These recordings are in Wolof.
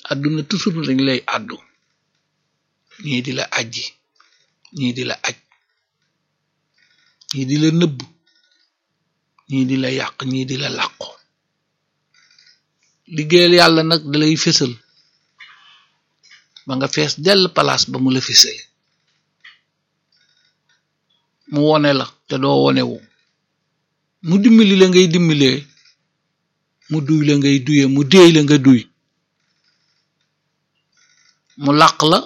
àdduna toujours dañ lay àddu ñii di la ajji ñii di la aj ñii di la nëbb ñii di la yàq ñii di la làqu liggéeyal yàlla nag dalay fésal ba nga fees dell palaas ba mu la fésale mu wone la te doo wonewu mu dimbali la ngay dimbalee mu duy la ngay duye mu déey la nga duy mu làq la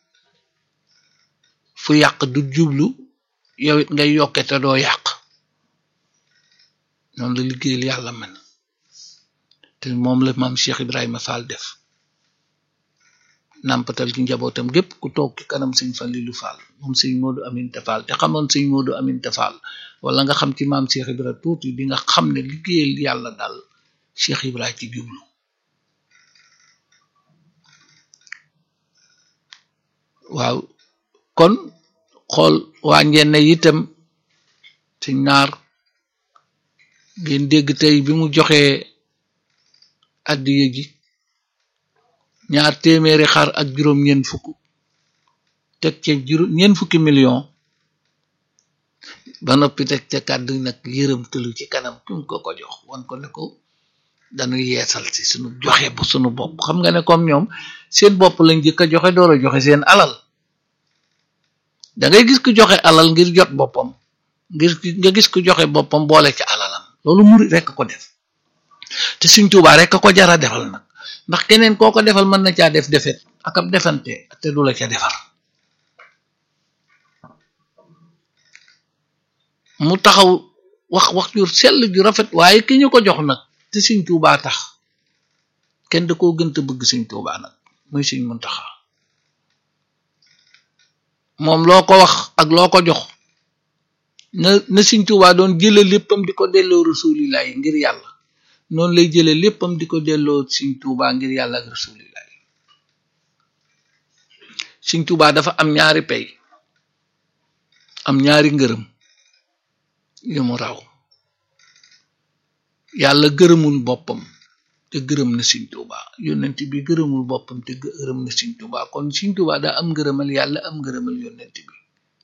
fu yàq du jublu yow it ngay yokke te doo yàq noonu la liggéeyal yàlla man te moom la maam Cheikh Ibrahima Fall def nàmpatal ci njabootam gépp ku toog ci kanam sëñ Fallilu Fall moom sëñ Moodu Aminta Fall te xamoon sëñ Moodu Aminta Fall wala nga xam ci maam Cheikh Ibrahima tuuti di nga xam ne liggéeyal yàlla daal Cheikh Ibrahima ci jublu waaw kon xool waa njenne itam ci naar ngeen dégg tey bi mu joxee addiye ji ñaar téeméeri xar ak juróom ñeen fukk teg ca juróom ñeen fukki million ba noppi teg ca kàddu nag yërëm tëlu ci kanam ki mu ko ko jox wan ko ne ko dañuy yeesal si sunu joxe bu sunu bopp xam nga ne comme ñoom seen bopp lañ jëkk a joxe door a joxe seen alal da ngay gis ku joxe alal ngir jot boppam ngir nga gis ku joxe boppam boole ca alalam loolu murit rekk ko def te Sëñ Tuubaa rekk ko jara defal nag ndax keneen koo ko defal mën na caa def defet ak ab defante te du la ca defar mu taxaw wax wax ju sell ju rafet waaye ki ñu ko jox nag te Sëñ Tuubaa tax kenn da koo gënta bëgg Sëñ Tuubaa nag muy Sëñ Muntaxa moom loo ko wax ak loo ko jox na na Sëñ Tuubaa doon jële léppam di ko delloo rasulillahi ngir yàlla noonu lay jële léppam di ko delloo Sëñ Tuubaa ngir yàlla ak rasulillahi Sëñ Tuubaa dafa am ñaari pay am ñaari ngërëm yu mu raw yàlla gërëmul boppam te gërëm na Sëñ Tuubaa yonent bi gërëmul boppam te gërëm na Sëñ Tuubaa kon Sëñ Tuubaa daa am ngërëmal yàlla am ngërëmal yonent bi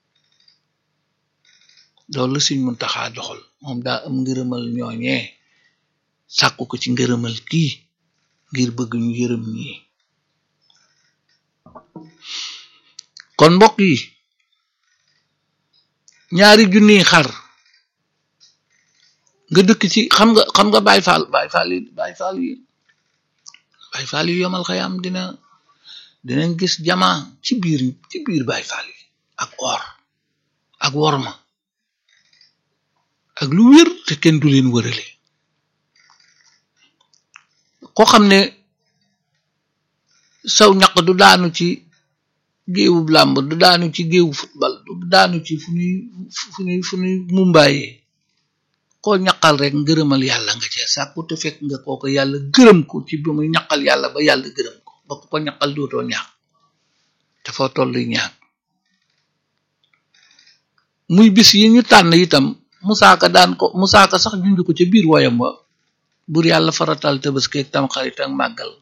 loolu Sëñ Muntaxaa doxal moom daa am ngërëmal ñooñee sàkku ko ci ngërëmal kii ngir bëgg ñu yërëm ñii kon mbokk yi ñaari junniy xar nga dëkk ci xam nga xam nga Baay Faal Baay Faal yi Baay Faal yi Baay Faal yi yomal xayaam dina dinañ gis jamaa ci biir ci biir Baay Faal yi ak or ak worma ak lu wér te kenn du leen wërale koo xam ne saw ñaq du daanu ci géewub làmb du daanu ci géewu football du daanu ci fu ñuy fu ñuy fu ñuy mumbaayee koo ñaqal rek ngërëmal yàlla nga cee sàkku te fekk nga kooko yàlla gërëm ko ci bi muy ñaqal yàlla ba yàlla gërëm ko ba ko ñaqal dootoo ñaax te foo toll ñaax muy bis yi ñu tànn itam musaaka daan ko musaaka sax junj ko ca biir woyam wa bur yàlla faratal tabaski ak tam xarit ak màggal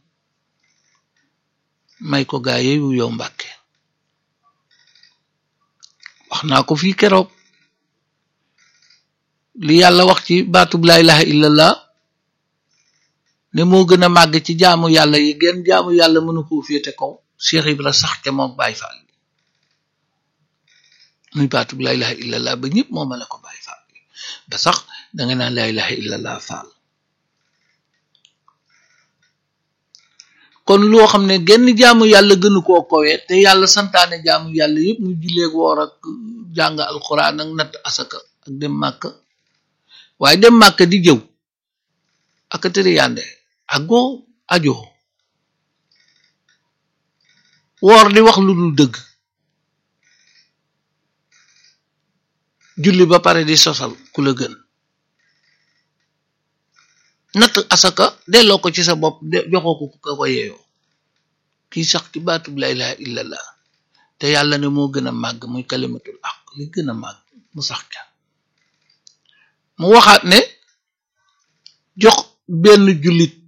may ko gaa yeewu yow mbàkke wax naa ko fii keroog li yàlla wax ci baatub laa ilaha illallah ne moo gën a màgg ci jaamu yàlla yi genn jaamu yàlla mënu koo féete kaw Cheikh Ibra sax ca moom Baay Faal muy baatub laa ilaha illallah ba ñëpp moo ma la ko Baay Faal ba sax danga naan laa ilaha illallah faal kon loo xam ne genn jaamu yàlla gënu koo kowe te yàlla santaane jaamu yàlla yëpp muy julleeg woor ak jàng alxuraan ak natt asaka ak dem màkk waaye dem màkk di jëw ak tëri yànde ak goo ajo woor di wax lu dul dëgg julli ba pare di sosal ku la gën natt asaka delloo ko ci sa bopp joxoo ko ka ko yeeyoo kii sax ci baatub la ilaha illallah te yàlla ne moo gën a màgg muy kalimatul aq li gën a màgg mu sax ca mu waxaat ne jox benn jullit